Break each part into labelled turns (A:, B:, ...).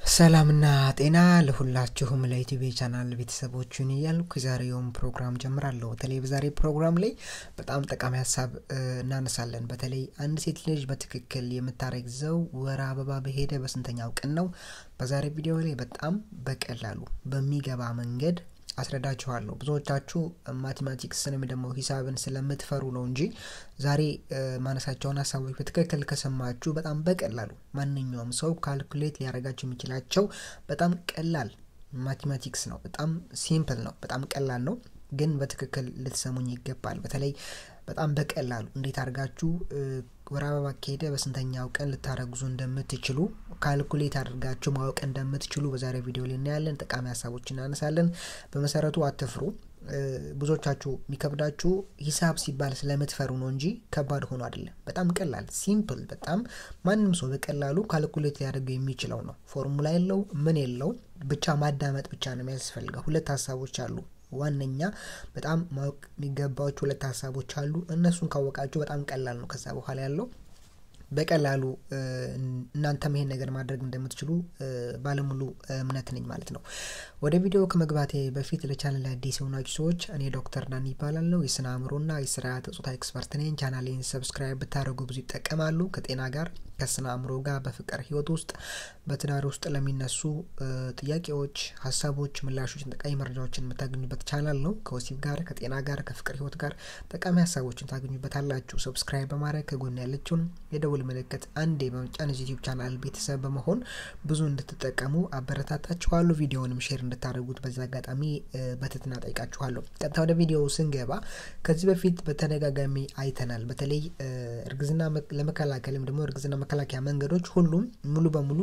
A: ሰላምና ጤና ለሁላችሁም ለዩቲዩብ ቻናል ቤተሰቦችን እያልኩ የዛሬውን ፕሮግራም ጀምራለሁ። በተለይ በዛሬ ፕሮግራም ላይ በጣም ጠቃሚ ሀሳብ እናነሳለን። በተለይ አንድ ሴት ልጅ በትክክል የምታረግዘው ወር አበባ በሄደ በስንተኛው ቀን ነው? በዛሬ ቪዲዮ ላይ በጣም በቀላሉ በሚገባ መንገድ አስረዳችኋለሁ። ብዙዎቻችሁ ማቴማቲክስን ወይም ደግሞ ሂሳብን ስለምትፈሩ ነው እንጂ ዛሬ ማነሳቸውን ሀሳቦች በትክክል ከሰማችሁ በጣም በቀላሉ ማንኛውም ሰው ካልኩሌት ሊያደርጋቸው የሚችላቸው በጣም ቀላል ማቴማቲክስ ነው። በጣም ሲምፕል ነው። በጣም ቀላል ነው። ግን በትክክል ልትሰሙኝ ይገባል። በተለይ በጣም በቀላሉ እንዴት አድርጋችሁ ወር አበባ ከሄደ በስንተኛው ቀን ልታረግዙ እንደምትችሉ ካልኩሌት አድርጋችሁ ማወቅ እንደምትችሉ በዛሬ ቪዲዮ ላይ እናያለን። ጠቃሚ ሀሳቦች እናነሳለን። በመሰረቱ አትፍሩ። ብዙዎቻችሁ የሚከብዳችሁ ሂሳብ ሲባል ስለምትፈሩ ነው እንጂ ከባድ ሆኖ አይደለም። በጣም ቀላል ሲምፕል፣ በጣም ማንም ሰው በቀላሉ ካልኩሌት ሊያደርገው የሚችለው ነው። ፎርሙላ የለው ምን የለው፣ ብቻ ማዳመጥ ብቻ ነው የሚያስፈልገው። ሁለት ሀሳቦች አሉ ዋነኛ በጣም ማወቅ የሚገባቸው ሁለት ሀሳቦች አሉ። እነሱን ካወቃችሁ በጣም ቀላል ነው። ከዛ በኋላ ያለው በቀላሉ እናንተም ይሄን ነገር ማድረግ እንደምትችሉ ባለሙሉ እምነት ነኝ ማለት ነው። ወደ ቪዲዮ ከመግባቴ በፊት ለቻናል አዲስ የሆናችሁ ሰዎች እኔ ዶክተር ዳን ይባላለሁ። የስነ አእምሮና የስርዓተ ጾታ ኤክስፐርት ነኝ። ቻናሌን ሰብስክራይብ ብታደርጉ ብዙ ይጠቀማሉ። ከጤና ጋር ከስነ አእምሮ ጋር በፍቅር ህይወት ውስጥ በትዳር ውስጥ ለሚነሱ ጥያቄዎች፣ ሀሳቦች፣ ምላሾች፣ ጠቃሚ መረጃዎችን የምታገኙበት ቻናል ነው። ከወሲብ ጋር ከጤና ጋር ከፍቅር ህይወት ጋር ጠቃሚ ሀሳቦችን ታገኙበታላችሁ። ሰብስክራይብ በማድረግ ከጎን ያለችውን የደውል ምልክት አንዴ በመጫን ዩቲዩብ ቻናል ቤተሰብ በመሆን ብዙ እንድትጠቀሙ አበረታታችኋለሁ። ቪዲዮውንም ሼር እንድታደርጉት በዚህ አጋጣሚ በትህትና ጠይቃችኋለሁ። ቀጥታ ወደ ቪዲዮ ስንገባ ከዚህ በፊት በተደጋጋሚ አይተናል። በተለይ እርግዝና ለመከላከል ወይም ደግሞ እርግዝና መከላከያ መንገዶች ሁሉም ሙሉ በሙሉ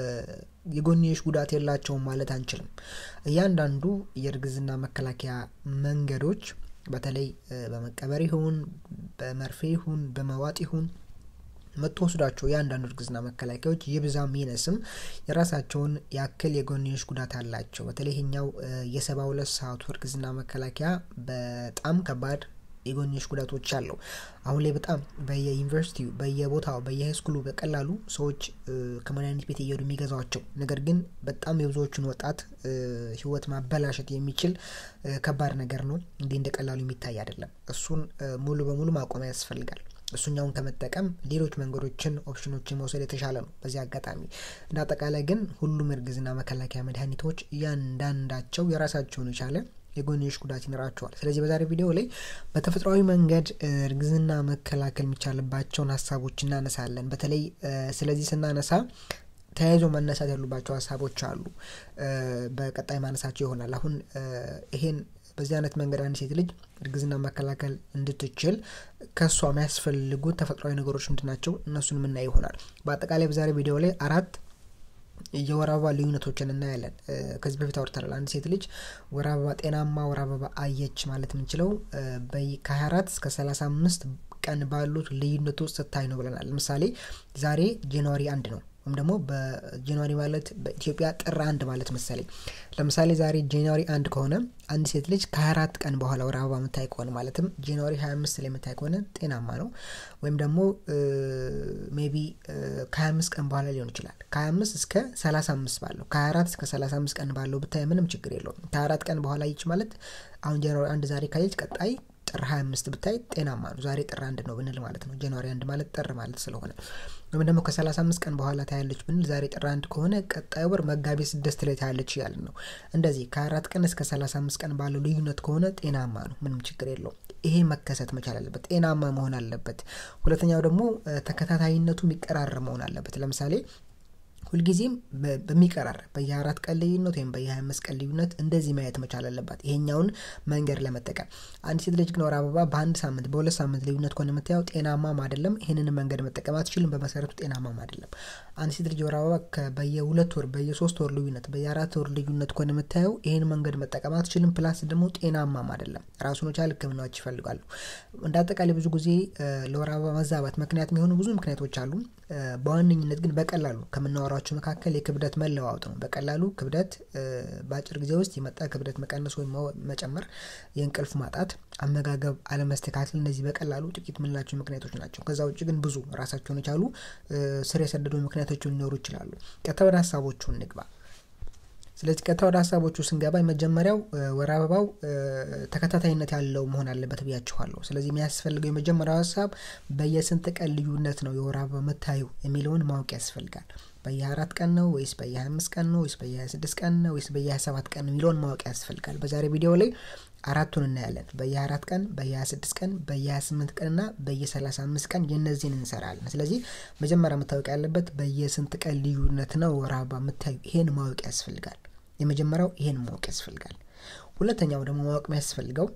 A: የጎንዮሽ ጉዳት የላቸውም ማለት አንችልም። እያንዳንዱ የእርግዝና መከላከያ መንገዶች በተለይ በመቀበር ይሁን በመርፌ ይሁን በመዋጥ ይሁን የምትወስዷቸው የአንዳንዱ እርግዝና መከላከያዎች ይብዛም ይነስም የራሳቸውን ያክል የጎንዮሽ ጉዳት አላቸው። በተለይ ይሄኛው የሰባ ሁለት ሰዓቱ እርግዝና መከላከያ በጣም ከባድ የጎንዮሽ ጉዳቶች አለው። አሁን ላይ በጣም በየዩኒቨርሲቲው በየቦታው በየሃይስኩሉ በቀላሉ ሰዎች ከመድኃኒት ቤት እየሄዱ የሚገዛቸው ነገር ግን በጣም የብዙዎቹን ወጣት ሕይወት ማበላሸት የሚችል ከባድ ነገር ነው። እንዲህ እንደ ቀላሉ የሚታይ አይደለም። እሱን ሙሉ በሙሉ ማቆም ያስፈልጋል። እሱኛውን ከመጠቀም ሌሎች መንገዶችን ኦፕሽኖችን መውሰድ የተሻለ ነው። በዚህ አጋጣሚ እንደ አጠቃላይ ግን ሁሉም እርግዝና መከላከያ መድኃኒቶች እያንዳንዳቸው የራሳቸውን የቻለ የጎንዮሽ ጉዳት ይኖራቸዋል። ስለዚህ በዛሬ ቪዲዮ ላይ በተፈጥሯዊ መንገድ እርግዝና መከላከል የሚቻልባቸውን ሀሳቦች እናነሳለን። በተለይ ስለዚህ ስናነሳ ተያይዞ መነሳት ያሉባቸው ሀሳቦች አሉ። በቀጣይ ማነሳቸው ይሆናል። አሁን ይሄን በዚህ አይነት መንገድ አንድ ሴት ልጅ እርግዝና መከላከል እንድትችል ከእሷ የሚያስፈልጉት ተፈጥሯዊ ነገሮች ምንድን ናቸው? እነሱን የምናይ ይሆናል። በአጠቃላይ በዛሬ ቪዲዮ ላይ አራት የወር አበባ ልዩነቶችን እናያለን። ከዚህ በፊት አውርተናል። አንድ ሴት ልጅ ወር አበባ ጤናማ ወር አበባ አየች ማለት የምንችለው ከ24 እስከ 35 ቀን ባሉት ልዩነት ውስጥ ስታይ ነው ብለናል። ለምሳሌ ዛሬ ጃንዋሪ አንድ ነው ወይም ደግሞ በጃንዋሪ ማለት በኢትዮጵያ ጥር አንድ ማለት መሰለኝ። ለምሳሌ ዛሬ ጃንዋሪ አንድ ከሆነ አንድ ሴት ልጅ ከ24 ቀን በኋላ ወር አበባ የምታይ ከሆነ ማለትም ጃንዋሪ 25 ላይ የምታይ ከሆነ ጤናማ ነው። ወይም ደግሞ ሜቢ ከ25 ቀን በኋላ ሊሆን ይችላል። ከ25 እስከ 35 ባለው ከ24 እስከ 35 ቀን ባለው ብታይ ምንም ችግር የለውም። ከ24 ቀን በኋላ ይች ማለት አሁን ጃንዋሪ አንድ ዛሬ ካየች ቀጣይ ጥር 25 ብታይ ጤናማ ነው። ዛሬ ጥር አንድ ነው ብንል ማለት ነው። ጃንዋሪ አንድ ማለት ጥር ማለት ስለሆነ ወይም ደግሞ ከ35 ቀን በኋላ ታያለች ብንል ዛሬ ጥር አንድ ከሆነ ቀጣይ ወር መጋቢት ስድስት ላይ ታያለች እያልን ነው። እንደዚህ ከአራት ቀን እስከ 35 ቀን ባለው ልዩነት ከሆነ ጤናማ ነው፣ ምንም ችግር የለውም። ይሄ መከሰት መቻል አለበት፣ ጤናማ መሆን አለበት። ሁለተኛው ደግሞ ተከታታይነቱ የሚቀራረብ መሆን አለበት። ለምሳሌ ሁልጊዜም በሚቀራረብ በየአራት ቀን ልዩነት ወይም በየሀያ አምስት ቀን ልዩነት እንደዚህ ማየት መቻል አለባት፣ ይሄኛውን መንገድ ለመጠቀም። አንድ ሴት ልጅ ግን ወር አበባ በአንድ ሳምንት በሁለት ሳምንት ልዩነት ከሆነ የምታየው ጤናማም አይደለም። ይህንን መንገድ መጠቀም አትችልም። በመሰረቱ ጤናማም አይደለም። አንድ ሴት ልጅ ወር አበባ በየሁለት ወር በየሶስት ወር ልዩነት በየአራት ወር ልዩነት ከሆነ የምታየው ይህን መንገድ መጠቀም አትችልም። ፕላስ ደግሞ ጤናማም አይደለም። ራሱን የቻለ ሕክምናዎች ይፈልጋሉ። እንደ አጠቃላይ ብዙ ጊዜ ለወር አበባ መዛባት ምክንያት የሚሆኑ ብዙ ምክንያቶች አሉ። በዋነኝነት ግን በቀላሉ ከምናወራቸው መካከል የክብደት መለዋወጥ ነው። በቀላሉ ክብደት በአጭር ጊዜ ውስጥ የመጣ ክብደት መቀነስ ወይም መጨመር፣ የእንቅልፍ ማጣት፣ አመጋገብ አለመስተካከል፣ እነዚህ በቀላሉ ጥቂት የምንላቸው ምክንያቶች ናቸው። ከዛ ውጭ ግን ብዙ ራሳቸውን የቻሉ ስር የሰደዱ ምክንያቶች ሊኖሩ ይችላሉ። ቀጥታ ወደ ሀሳቦቹ እንግባ። ስለዚህ ቀጥታ ወደ ሀሳቦቹ ስንገባ የመጀመሪያው ወር አበባው ተከታታይነት ያለው መሆን አለበት ብያችኋለሁ። ስለዚህ የሚያስፈልገው የመጀመሪያው ሀሳብ በየስንት ቀን ልዩነት ነው የወር አበባ የምታዩ የሚለውን ማወቅ ያስፈልጋል። በየ24 ቀን ነው ወይስ በየ25 ቀን ነው ወይስ በየ26 ቀን ነው ወይስ በየ27 ቀን ነው የሚለውን ማወቅ ያስፈልጋል። በዛሬ ቪዲዮ ላይ አራቱን እናያለን። በየ24 ቀን፣ በየ26 ቀን፣ በየ28 ቀን እና በየ35 ቀን የእነዚህን እንሰራለን። ስለዚህ መጀመሪያ መታወቅ ያለበት በየስንት ቀን ልዩነት ነው ወር አበባ የምታዩ ይሄን ማወቅ ያስፈልጋል። የመጀመሪያው ይሄን ማወቅ ያስፈልጋል። ሁለተኛው ደግሞ ማወቅ የሚያስፈልገው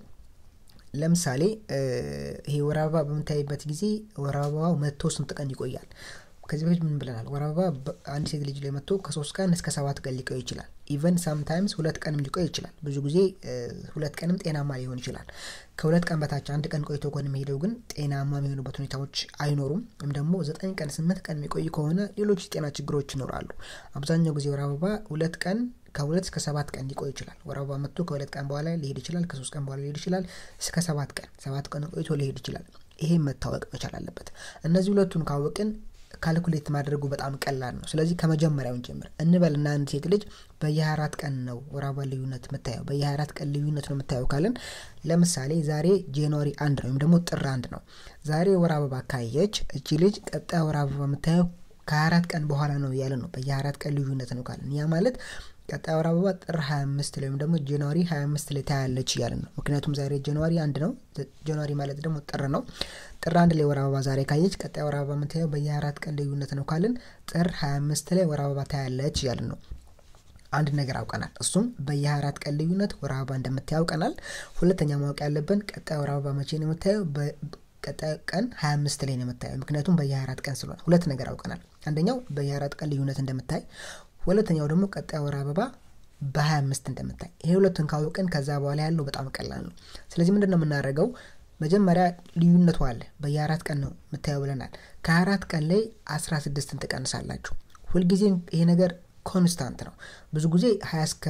A: ለምሳሌ ይሄ ወር አበባ በምታይበት ጊዜ ወር አበባው መጥቶ ስንት ቀን ይቆያል? ከዚህ በፊት ምን ብለናል? ወር አበባ አንድ ሴት ልጅ ላይ መጥቶ ከሶስት ቀን እስከ ሰባት ቀን ሊቆይ ይችላል። ኢቨን ሳምታይምስ ሁለት ቀንም ሊቆይ ይችላል። ብዙ ጊዜ ሁለት ቀንም ጤናማ ሊሆን ይችላል። ከሁለት ቀን በታች አንድ ቀን ቆይቶ ከሆነ የሚሄደው ግን ጤናማ የሚሆኑበት ሁኔታዎች አይኖሩም። ወይም ደግሞ ዘጠኝ ቀን ስምንት ቀን የሚቆይ ከሆነ ሌሎች የጤና ችግሮች ይኖራሉ። አብዛኛው ጊዜ ወር አበባ ሁለት ቀን ከሁለት እስከ ሰባት ቀን ሊቆይ ይችላል። ወር አበባ መጥቶ ከሁለት ቀን በኋላ ሊሄድ ይችላል። ከሶስት ቀን በኋላ ሊሄድ ይችላል። እስከ ሰባት ቀን ሰባት ቀን ቆይቶ ሊሄድ ይችላል። ይሄ መታወቅ መቻል አለበት። እነዚህ ሁለቱን ካወቅን ካልኩሌት ማድረጉ በጣም ቀላል ነው። ስለዚህ ከመጀመሪያውን ጀምር እንበልና አንድ ሴት ልጅ በየ24 ቀን ነው ወር አበባ ልዩነት የምታየው በየ24 ቀን ልዩነት ነው የምታየው ካለን ለምሳሌ ዛሬ ጃንዋሪ አንድ ነው ወይም ደግሞ ጥር አንድ ነው። ዛሬ ወር አበባ ካየች እቺ ልጅ ቀጣይ ወር አበባ የምታየው ከ24 ቀን በኋላ ነው እያለ ነው። በየ24 ቀን ልዩነት ነው ካለን ያ ማለት ቀጣይ ወር አበባ ጥር 25 ላይ ወይም ደግሞ ጃንዋሪ 25 ላይ ታያለች እያለን ነው። ምክንያቱም ዛሬ ጃንዋሪ አንድ ነው። ጃንዋሪ ማለት ደግሞ ጥር ነው። ጥር አንድ ላይ ወር አበባ ዛሬ ካየች ቀጣይ ወር አበባ የምታየው በየ24 ቀን ልዩነት ነው ካልን ጥር 25 ላይ ወር አበባ ታያለች እያልን ነው። አንድ ነገር አውቀናል። እሱም በየ24 ቀን ልዩነት ወር አበባ እንደምታየው አውቀናል። ሁለተኛ ማወቅ ያለብን ቀጣይ ወር አበባ መቼ ነው የምታየው? ቀጣይ ቀን 25 ላይ ነው የምታየው። ምክንያቱም በየ24 ቀን ስለሆነ ሁለት ነገር አውቀናል። አንደኛው በየ24 ቀን ልዩነት እንደምታይ፣ ሁለተኛው ደግሞ ቀጣይ ወር አበባ በ25 እንደምታይ። ይሄ ሁለቱን ካወቅን ከዛ በኋላ ያለው በጣም ቀላል ነው። ስለዚህ ምንድን ነው የምናደርገው? መጀመሪያ ልዩነቱ አለ። በየ24 ቀን ነው የምታየው ብለናል። ከ24 ቀን ላይ 16ን ትቀንሳላችሁ። ሁልጊዜም ይሄ ነገር ኮንስታንት ነው። ብዙ ጊዜ 20 እስከ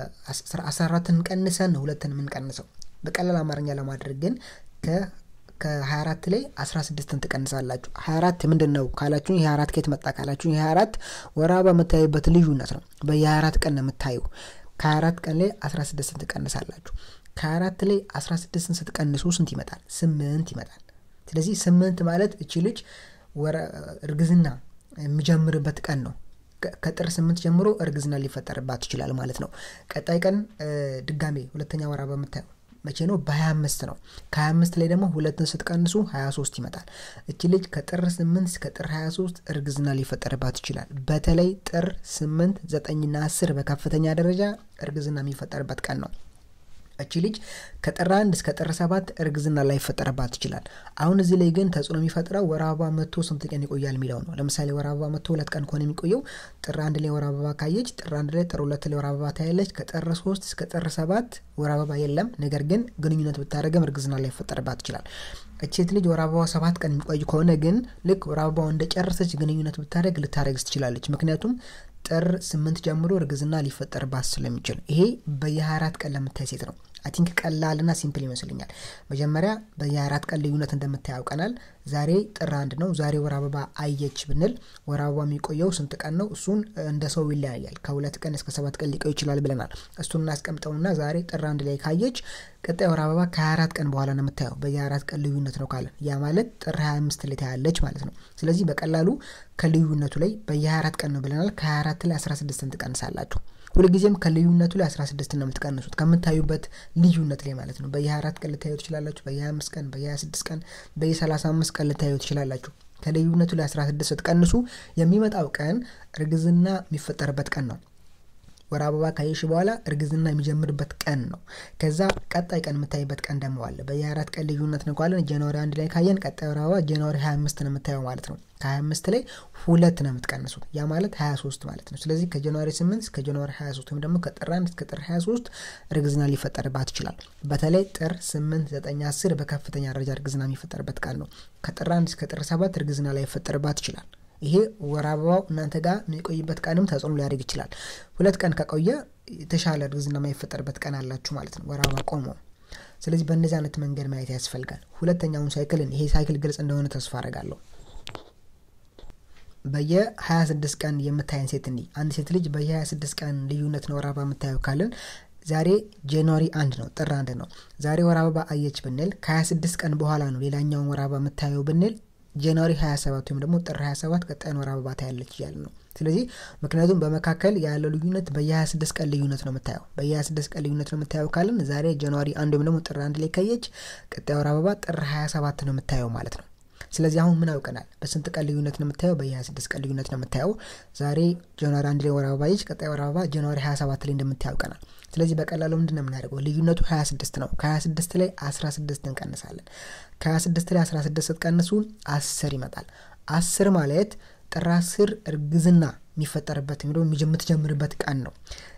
A: 14ን ቀንሰን ነው ሁለትን የምንቀንሰው። በቀላል አማርኛ ለማድረግ ግን ከ24 ላይ 16ን ትቀንሳላችሁ። 24 ምንድን ነው ካላችሁ የ24 ከየት መጣ ካላችሁ የ24 ወር አበባ የምታዩበት ልዩነት ነው። በየ24 ቀን ነው የምታዩ። ከ24 ቀን ላይ 16ን ትቀንሳላችሁ። ከ24 ላይ 16ን ስትቀንሱ ስንት ይመጣል? ስምንት ይመጣል። ስለዚህ ስምንት ማለት እቺ ልጅ እርግዝና የሚጀምርበት ቀን ነው። ከጥር ስምንት ጀምሮ እርግዝና ሊፈጠርባት ይችላል ማለት ነው። ቀጣይ ቀን ድጋሜ ሁለተኛ ወር አበባ የምታየው መቼ ነው? በ25 ነው። ከ25 ላይ ደግሞ ሁለትን ስትቀንሱ 23 ይመጣል። እቺ ልጅ ከጥር 8 እስከ ጥር 23 እርግዝና ሊፈጠርባት ይችላል። በተለይ ጥር 8፣ 9ና 10 በከፍተኛ ደረጃ እርግዝና የሚፈጠርበት ቀን ነው። እቺ ልጅ ከጥር አንድ እስከ ጥር ሰባት እርግዝና ላይ ይፈጠርባት ይችላል። አሁን እዚህ ላይ ግን ተጽዕኖ የሚፈጥረው ወር አበባ መጥቶ ስንት ቀን ይቆያል የሚለው ነው። ለምሳሌ ወር አበባ መጥቶ ሁለት ቀን ከሆነ የሚቆየው ጥር አንድ ላይ ወር አበባ ካየች ጥር አንድ ላይ ጥር ሁለት ላይ ወር አበባ ታያለች። ከጥር ሶስት እስከ ጥር ሰባት ወር አበባ የለም። ነገር ግን ግንኙነት ብታደረገም እርግዝና ላይ ይፈጠርባት ይችላል። እቺ ሴት ልጅ ወር አበባ ሰባት ቀን የሚቆይ ከሆነ ግን ልክ ወር አበባው እንደጨረሰች ግንኙነት ብታደረግ ልታደረግስ ትችላለች። ምክንያቱም ጥር ስምንት ጀምሮ እርግዝና ሊፈጠርባት ስለሚችል ይሄ በየ24 ቀን ለምታይ ሴት ነው። አይ ቲንክ ቀላልና ሲምፕል ይመስልኛል። መጀመሪያ በየ24 ቀን ልዩነት እንደምታይ ያውቀናል። ዛሬ ጥር አንድ ነው። ዛሬ ወር አበባ አየች ብንል ወር አበባ የሚቆየው ስንት ቀን ነው? እሱን እንደ ሰው ይለያያል። ከሁለት ቀን እስከ ሰባት ቀን ሊቆይ ይችላል ብለናል። እሱን እናስቀምጠውና ዛሬ ጥር አንድ ላይ ካየች ቀጣይ ወር አበባ ከ24 ቀን በኋላ ነው የምታየው። በየ24 ቀን ልዩነት ነው ካለን ያ ማለት ጥር 25 ላይ ታያለች ማለት ነው። ስለዚህ በቀላሉ ከልዩነቱ ላይ በየ24 ቀን ነው ብለናል። ከ24 ላይ 16ን ትቀንሳላችሁ። ሁልጊዜም ከልዩነቱ ላይ 16 ነው የምትቀንሱት ከምታዩበት ልዩነት ላይ ማለት ነው። በየ24 ቀን ልታዩ ትችላላችሁ። በየ25 ቀን፣ በየ26 ቀን፣ በየ35 ቀን ልታዩ ትችላላችሁ። ከልዩነቱ ላይ 16 ስትቀንሱ የሚመጣው ቀን እርግዝና የሚፈጠርበት ቀን ነው። ወር አበባ ካየሽ በኋላ እርግዝና የሚጀምርበት ቀን ነው። ከዛ ቀጣይ ቀን የምታይበት ቀን ደግሞ አለ። በየ24 ቀን ልዩነት ነው ካለን ጃንዋሪ አንድ ላይ ካየን ቀጣይ ወር አበባ ጃንዋሪ 25 ነው የምታየው ማለት ነው። ከ25 ላይ ሁለት ነው የምትቀንሱት ያ ማለት 23 ማለት ነው። ስለዚህ ከጃንዋሪ 8 እስከ ጃንዋሪ 23 ወይም ደግሞ ከጥር 1 እስከ ጥር 23 እርግዝና ሊፈጠርባት ይችላል። በተለይ ጥር 8፣ 9፣ 10 በከፍተኛ ደረጃ እርግዝና የሚፈጠርበት ቀን ነው። ከጥር 1 እስከ ጥር 7 እርግዝና ላይ ይፈጠርባት ይችላል። ይሄ ወር አበባው እናንተ ጋር የሚቆይበት ቀንም ተጽዕኖ ሊያደርግ ይችላል። ሁለት ቀን ከቆየ የተሻለ እርግዝና የማይፈጠርበት ቀን አላችሁ ማለት ነው፣ ወር አበባ ቆሞ። ስለዚህ በእነዚህ አይነት መንገድ ማየት ያስፈልጋል። ሁለተኛውን ሳይክልን ይሄ ሳይክል ግልጽ እንደሆነ ተስፋ አደርጋለሁ። በየ26 ቀን የምታየን ሴት እንዲ አንድ ሴት ልጅ በየ26 ቀን ልዩነት ነው ወር አበባ የምታየው ካልን ዛሬ ጃንዋሪ አንድ ነው ጥር አንድ ነው ዛሬ ወር አበባ አየች ብንል ከ26 ቀን በኋላ ነው ሌላኛውን ወር አበባ የምታየው ብንል ጃንዋሪ 27 ወይም ደግሞ ጥር 27 ቀጣይን ወር አበባ ታያለች እያለ ነው ስለዚህ ምክንያቱም በመካከል ያለው ልዩነት በየ26 ቀን ልዩነት ነው የምታየው በየ26 ቀን ልዩነት ነው የምታየው ካልን ዛሬ ጃንዋሪ አንድ ወይም ደግሞ ጥር አንድ ላይ ካየች ቀጣይ ወር አበባ ጥር 27 ነው የምታየው ማለት ነው ስለዚህ አሁን ምን አውቀናል በስንት ቀን ልዩነት ነው የምታየው በየ26 ቀን ልዩነት ነው የምታየው ዛሬ ጃንዋሪ አንድ ላይ ወር አበባ ይች ቀጣይ ወር አበባ ጃንዋሪ 27 ላይ እንደምታየው አውቀናል ስለዚህ በቀላሉ ምንድን ነው የምናደርገው ልዩነቱ 26 ነው ከ26 ላይ 16 እንቀንሳለን ከ26 ላይ 16 ስትቀንሱ 10 ይመጣል 10 ማለት ጥር 10 እርግዝና የሚፈጠርበት ወይም የምትጀምርበት ቀን ነው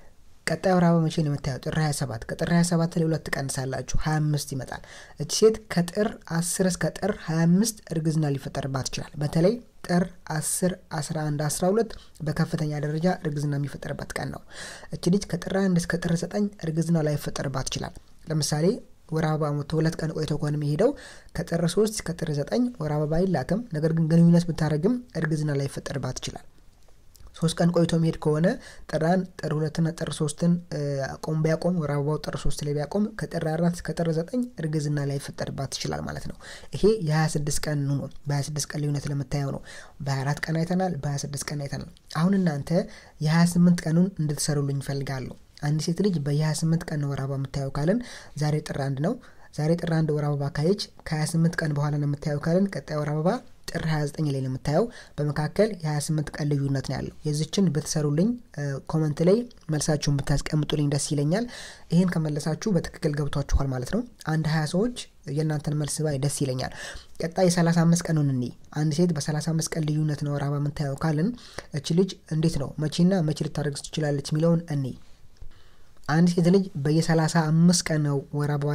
A: ቀጣይ ወር አበባ መቼ ነው የምታየው ጥር 27 ከጥር 27 ላይ ሁለት ትቀንሳላችሁ 25 ይመጣል እቺ ሴት ከጥር 10 እስከ ጥር 25 እርግዝና ሊፈጠርባት ይችላል በተለይ ጥር 10 11 12 በከፍተኛ ደረጃ እርግዝና የሚፈጠርበት ቀን ነው እቺ ልጅ ከጥር 1 እስከ ጥር 9 እርግዝና ላይፈጠርባት ይችላል ለምሳሌ ወር አበባ ሞቶ ሁለት ቀን ቆይቶ ከሆነ የሚሄደው ከጥር 3 እስከ ጥር 9 ወር አበባ አይላትም ነገር ግን ግንኙነት ብታደረግም እርግዝና ላይፈጠርባት ይችላል ሶስት ቀን ቆይቶ መሄድ ከሆነ ጥራን ጥር ሁለትና ጥር ሶስትን ቆም ቢያቆም ወር አበባው ጥር ሶስት ላይ ቢያቆም ከጥር አራት እስከ ጥር ዘጠኝ እርግዝና ላይ ይፈጠርባት ይችላል ማለት ነው ይሄ የ26 ቀን ነው በ26 ቀን ልዩነት ለምታየው ነው በ24 ቀን አይተናል በ26 ቀን አይተናል አሁን እናንተ የ28 ቀኑን እንድትሰሩልኝ ይፈልጋለሁ አንድ ሴት ልጅ በየ28 ቀን ወር አበባ የምታየው ካልን ዛሬ ጥር አንድ ነው ዛሬ ጥር አንድ ወር አበባ ካየች ከ28 ቀን በኋላ ነው የምታየው ካልን ቀጣይ ወር አበባ ጥር 29 ላይ ነው የምታየው በመካከል የ28 ቀን ልዩነት ነው ያለው የዚችን ብትሰሩልኝ ኮመንት ላይ መልሳችሁን ብታስቀምጡልኝ ደስ ይለኛል ይህን ከመለሳችሁ በትክክል ገብቷችኋል ማለት ነው አንድ 20 ሰዎች የእናንተን መልስ ባይ ደስ ይለኛል ቀጣይ የ35 ቀኑን እኒ አንድ ሴት በ35 ቀን ልዩነት ነው ወር አበባ የምታየው ካልን እች ልጅ እንዴት ነው መቼና መቼ ልታደርግ ትችላለች የሚለውን እኒ አንድ ሴት ልጅ በየ35 ቀን ነው ወር አበባ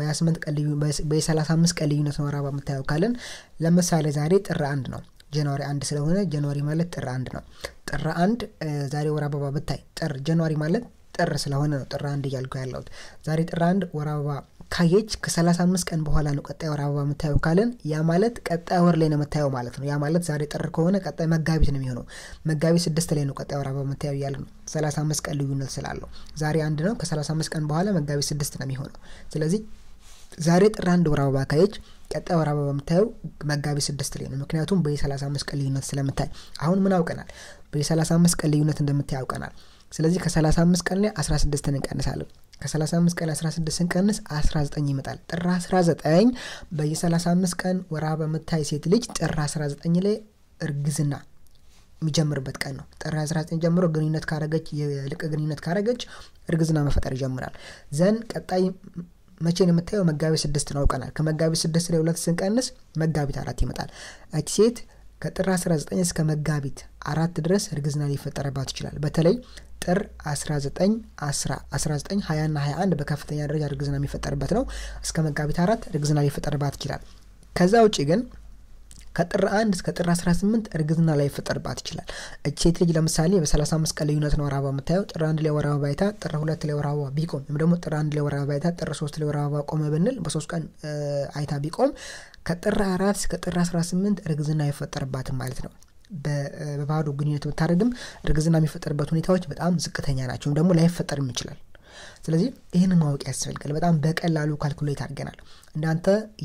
A: በየ35 ቀን ልዩነት ነው ወር አበባ የምታየው ካለን ለምሳሌ ዛሬ ጥር አንድ ነው ጃንዋሪ አንድ ስለሆነ ጃንዋሪ ማለት ጥር አንድ ነው ጥር አንድ ዛሬ ወር አበባ ብታይ ጥር ጃንዋሪ ማለት ጥር ስለሆነ ነው ጥር አንድ እያልኩ ያለሁት ዛሬ ጥር አንድ ወር አበባ ካየች ከ35 ቀን በኋላ ነው ቀጣይ ወር አበባ የምታየው ካለን ያ ማለት ቀጣይ ወር ላይ ነው የምታየው ማለት ነው ያ ማለት ዛሬ ጥር ከሆነ ቀጣይ መጋቢት ነው የሚሆነው መጋቢት ስድስት ላይ ነው ቀጣይ ወር አበባ የምታየው እያለ ነው 35 ቀን ልዩነት ስላለው ዛሬ አንድ ነው ከ35 ቀን በኋላ መጋቢት ስድስት ነው የሚሆነው ስለዚህ ዛሬ ጥር አንድ ወር አበባ ካየች ቀጣይ ወር አበባ የምታየው መጋቢት ስድስት ላይ ነው ምክንያቱም በየ35 ቀን ልዩነት ስለምታይ አሁን ምን አውቀናል በየ35 ቀን ልዩነት እንደምታይ አውቀናል ስለዚህ ከ35 ቀን ላይ 16 እንቀንሳለን ከ35 ቀን 16 ስንቀንስ 19 ይመጣል ጥር 19 በየ35 ቀን ወር አበባ የምታይ ሴት ልጅ ጥር 19 ላይ እርግዝና የሚጀምርበት ቀን ነው ጥር 19 ጀምሮ ግንኙነት ካረገች የልቅ ግንኙነት ካረገች እርግዝና መፈጠር ይጀምራል ዘን ቀጣይ መቼ ነው የምታየው መጋቢት ስድስት ነው አውቀናል ከመጋቢት ስድስት ላይ ሁለት ስንቀንስ መጋቢት አራት ይመጣል እች ሴት ከጥር 19 እስከ መጋቢት አራት ድረስ እርግዝና ሊፈጠረባት ይችላል በተለይ ጥር 19 10 19 20 ና 21 በከፍተኛ ደረጃ እርግዝና የሚፈጠርበት ነው እስከ መጋቢት አራት እርግዝና ሊፈጠርባት ይችላል ከዛ ውጭ ግን ከጥር 1 እስከ ጥር 18 እርግዝና ላይ ይፈጠርባት ይችላል እች ሴት ልጅ ለምሳሌ በ35 ቀን ልዩነት ነው ወር አበባ የምታየው ጥር አንድ ላይ ወር አበባ አይታ ጥር ሁለት ላይ ወር አበባ ቢቆም ወይም ደግሞ ጥር አንድ ላይ ወር አበባ አይታ ጥር ሶስት ላይ ወር አበባ ቆመ ብንል በሶስት ቀን አይታ ቢቆም ከጥር አራት እስከ ጥር 18 እርግዝና አይፈጠርባትም ማለት ነው በባዶ ግንኙነት ብታደርግም እርግዝና የሚፈጠርበት ሁኔታዎች በጣም ዝቅተኛ ናቸው ወይም ደግሞ ላይፈጠርም ይችላል ስለዚህ ይህንን ማወቅ ያስፈልጋል በጣም በቀላሉ ካልኩሌት አድርገናል እናንተ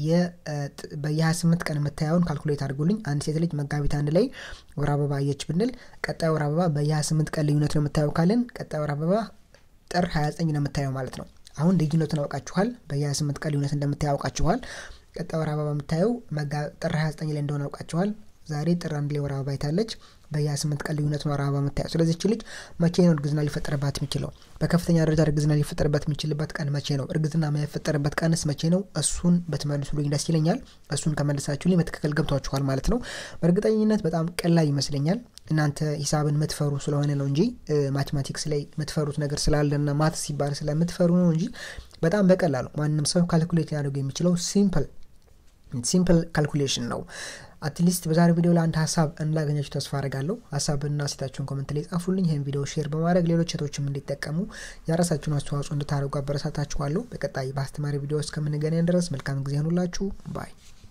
A: በየ28 ቀን የምታየውን ካልኩሌት አድርጉልኝ አንድ ሴት ልጅ መጋቢት አንድ ላይ ወር አበባ አየች ብንል ቀጣይ ወር አበባ በየ28 ቀን ልዩነት ነው የምታየው ካልን ቀጣይ ወር አበባ ጥር 29 ነው የምታየው ማለት ነው አሁን ልዩነቱን አውቃችኋል በየ28 ቀን ልዩነት እንደምታየው አውቃችኋል ቀጣይ ወር አበባ የምታየው ጥር 29 ላይ እንደሆነ አውቃችኋል ዛሬ ጥር አንድ ላይ ወር አበባ አይታለች በየ28 ቀን ልዩነት ነው ወር አበባ የምታየው ስለዚህ ልጅ መቼ ነው እርግዝና ሊፈጠርባት የሚችለው በከፍተኛ ደረጃ እርግዝና ሊፈጠርበት የሚችልበት ቀን መቼ ነው እርግዝና የማይፈጠርበት ቀንስ መቼ ነው እሱን በትመልሱልኝ ደስ ይለኛል እሱን ከመለሳችሁልኝ በትክክል ገብቷችኋል ማለት ነው በእርግጠኝነት በጣም ቀላል ይመስለኛል እናንተ ሂሳብን ምትፈሩ ስለሆነ ነው እንጂ ማቴማቲክስ ላይ የምትፈሩት ነገር ስላለና ማት ሲባል ስለምትፈሩ ነው እንጂ በጣም በቀላሉ ማንም ሰው ካልኩሌት ሊያደርጉ የሚችለው ሲምፕል ሲምፕል ካልኩሌሽን ነው አትሊስት በዛሬ ቪዲዮ ላይ አንድ ሀሳብ እንዳገኛችሁ ተስፋ አረጋለሁ ሀሳብና ሴታችሁን ኮመንት ላይ ጻፉልኝ ይህን ቪዲዮ ሼር በማድረግ ሌሎች ሴቶችም እንዲጠቀሙ የራሳችሁን አስተዋጽኦ እንድታደርጉ አበረታታችኋለሁ በቀጣይ በአስተማሪ ቪዲዮ እስከምንገናኝ ድረስ መልካም ጊዜ ሆኑላችሁ ባይ